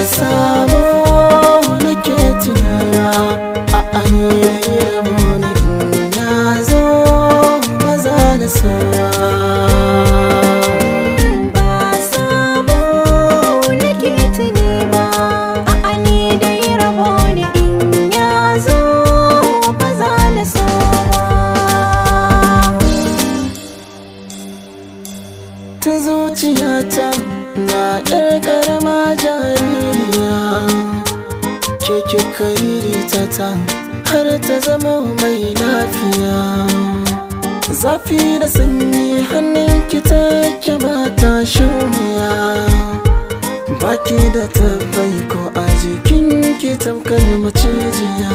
sabo nake tunaya a ayyayi ne na zo maza da sawa ba sabo nake tuni ba a'a ni dai rabo ne in ya zo ba za na so ba ta zuciyata na ɗar ƙarama jaririya ke kika ririta ta har ta zama mai lafiya zafi da sanyi hannun ki take ba ta shuniya baki da tabbai ko a jikin ki tamkar macijiya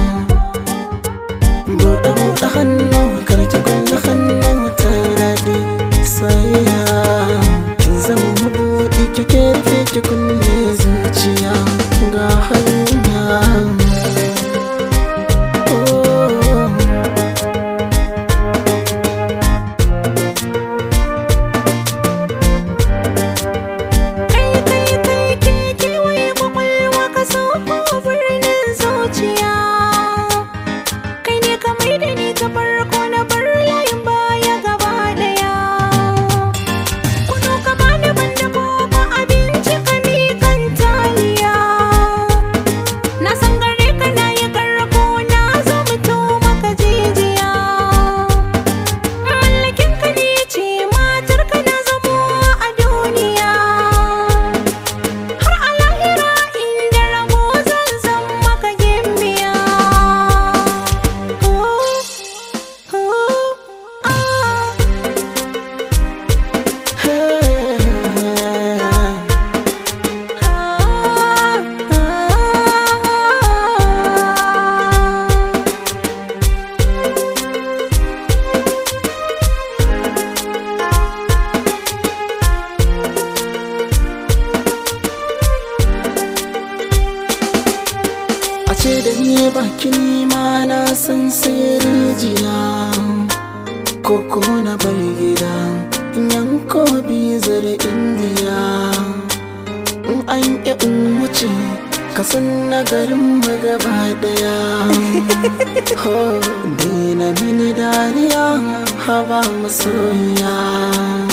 buɗe buɗe hannu karki kulle hannu ta yi daɗi sayya kin zama mabuɗi kike rufe ki kulle zuciya ga hanya Oh. kai kai kai ke kewaye kwakwalwa ka sauko birnin zuciya kai ne ka mai da ni ta farko na bar layin baya gaba daya kudu ka bani banda koko abinci ka mikan taliya na san gare ka na yi karko na zo mutu maka jijiya mallakin ka ne ce matar ka na zamo a duniya har a lahira inda rabo zan zan maka gimbiya Oh, oh, ah. a ce da ni bakin ma na san sai rijiya koko na bar gida in yanko bizar indiya in an ƙi in wuce ka san na garin mu gaba daya ho dina mini dariya haba masoya